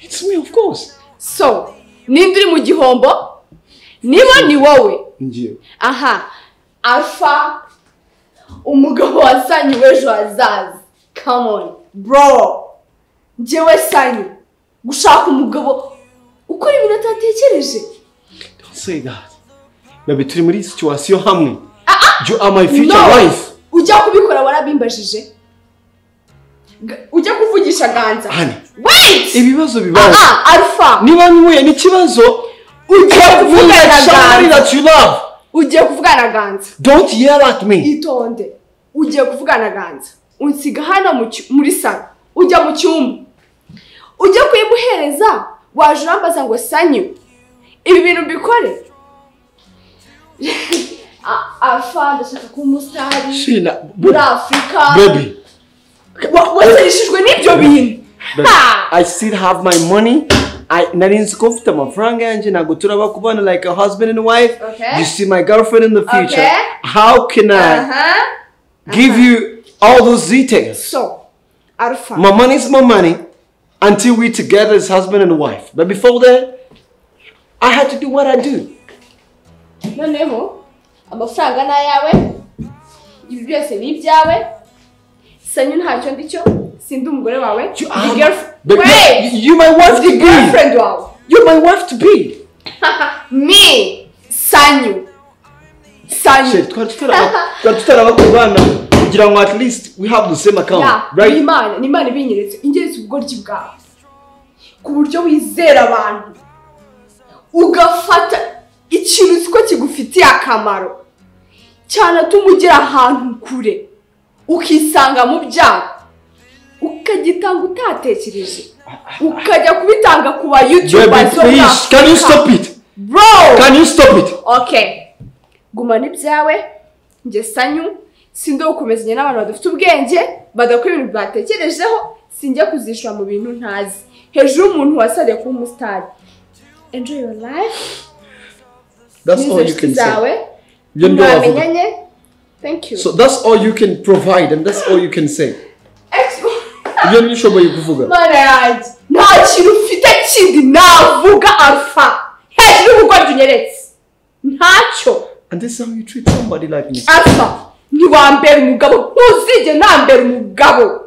it's me of course so ninde uri mu gihombo niba ni wowe ngiye aha alpha umugabo wasanyu w'ejo hazaza come on bro njyewe sanyu gushaka umugabo ukora ibintu atatekereje don't say that baby turi muri situation hamwe you are my future No. wife ujya kubikora warabimbajije Ga- ujya kuvugisha ganza Hani. wait ibibazo bibaho aha alpha niba ntuye n'ikibazo ugiye kuvugana na somebody ganza that you love ugiye kuvugana na ganza don't yell at me itonde ugiye kuvugana ganza unsiga hano mu cyu- muri salo ujya mu cyumba ujya kuyimuhereza waje urambaza ngo sanyu ibi bintu mbikore A- afa ndashaka kuba umusitari Shina, muri afurika baby Wa- wasereshejwe n'ibyo bintu Baby, I still have my money. I narinzi ko mfite amafaranga yanjye ntabwo turaba kubana like a husband and wife. Okay. You see my girlfriend in the future. Okay. How can I aha give you all those details? so alfa My money is my money until we together as husband and wife. But before that, I had to do what I do. noneho amafaranga ni ayawe ibi byose ni ibyawe sanyu ntacyo ndi cyo sindi umugore wawe ndi girlfriend But wait you, you my wife to ndi be. girlfriend wawe You're my wife to be. me sanyu sanyu Shit, twari tutaraba twari tutaraba kubana kugira ngo at least we have the same account, Ya, right? ni imana ni imana ibinyeretse ingeretse ubugoryi bwawe ku buryo wizera abantu ugafata ikintu uzi ko kigufitiye akamaro cyanatuma ugera ahantu kure ukisanga mu byago ukagitanga utatekereje ukajya kubitanga ku ba yutuba Baby, please, can you stop it? bro Can you stop it? okay gumana ibyawe njye sanyu sinde gukomezanya n'abantu badafite ubwenge badakora ibintu batekerejeho sinjya kuzishura mu bintu ntazi hejuru y'umuntu wasariye kuba umusitari enjoy your life That's n'izo all you nshuti can zawe say. You know I've- mwamenyanye thank you So that's all you can provide and that's all you can say. Ibyo ntibishoboye kuvuga. mana yanjye nta kintu ufite kindi navuga alfa hejuru y'ubugoryi unyeretse ntacyo And this is how you treat somebody like me. alpha ntiwambera umugabo ntuzige nambera umugabo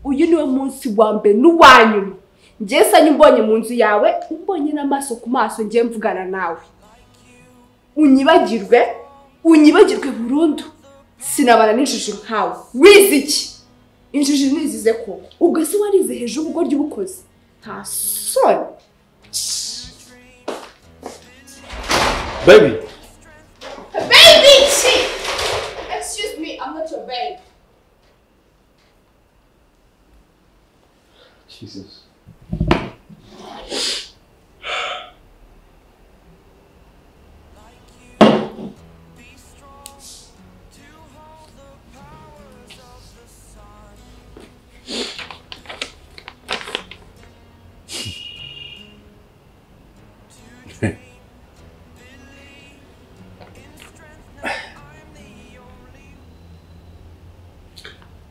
uyu niwe munsi wa mbere n'uwa nyuma njye sanyu mbonye mu nzu yawe umbonye n'amaso ku maso njye mvugana nawe unyibagirwe unyibagirwe burundu sinabana n'injiji nkawe wize iki injiji nizize ko ubwo se warize hejuru ubwo ry'ubukozi nta soni Baby, baby shit excuse me i'm not your baby Jesus.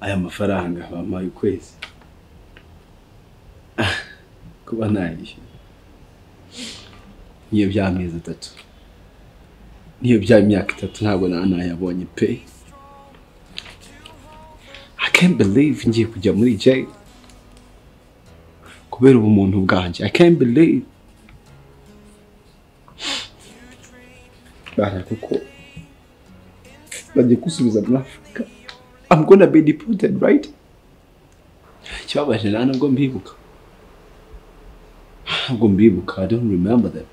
aya mafaranga bampaye ukwezi Ah, kuba ntayishyura niyo by'amezi atatu niyo by'imyaka itatu ntabwo nawe nayabonye pe i can't believe ngiye kujya muri jail kubera ubumuntu bwanjye i can't believe bara kuko bagiye kusubiza muri afurika i'm gonna be deported right ikibabaje nta nubwo mbibuka ntabwo mbibuka i don't remember them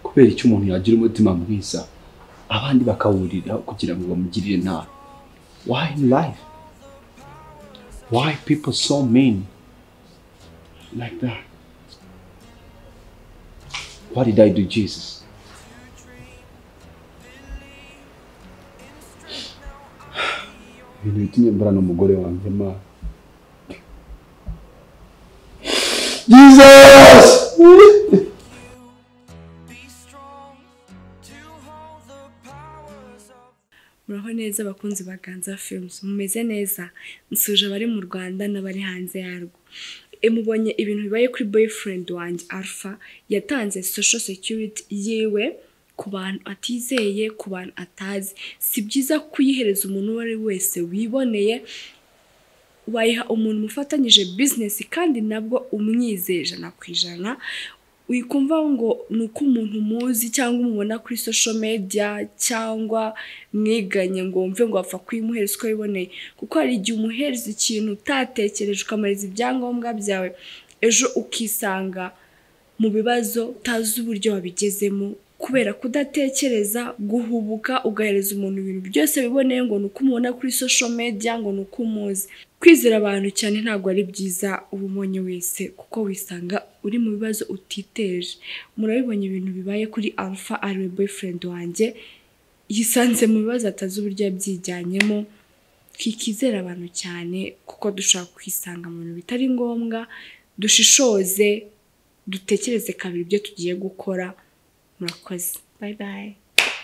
kubera icyo umuntu yagira umutima mwiza abandi bakawurira kugira ngo bamugirire nabi why in life why people so mean like that what did i do jesus ibintu bitumye mburana umugore wanjye ma jesus muraho neza abakunzi ba ganza films mumeze neza nsuje abari mu rwanda n'abari hanze yarwo E, mubonye ibintu bibaye kuri boyfriend wanjye alpha yatanze social security yiwe ku bantu atizeye ku bantu atazi si byiza kuyihereza umuntu uwo ari we wese wiboneye wayiha umuntu mufatanyije business kandi nabwo umwizeye ijana ku ijana wikumva ngo ni uko umuntu muzi cyangwa umubona kuri social media cyangwa mwiganye ngo wumve ngo wapfa kuyimuhereza uko wiboneye kuko hari igihe umuhereza ikintu utatekereje ukamariza ibyangombwa byawe ejo ukisanga mu bibazo utazi uburyo wabigezemo kubera kudatekereza guhubuka ugahereza umuntu ibintu byose biboneye ngo ni uko umubona kuri social media ngo ni uko umuzi kwizera abantu cyane ntabwo ari byiza uba umonye wese kuko wisanga uri mu bibazo utiteje murabibonye ibintu bibaye kuri alpha ariwe boyfriend wanjye yisanze mu bibazo atazi uburyo yabyijyanyemo twikizera abantu cyane kuko dushobora kwisanga mu bintu bitari ngombwa dushishoze dutekereze kabiri ibyo tugiye gukora murakoze bayi bayi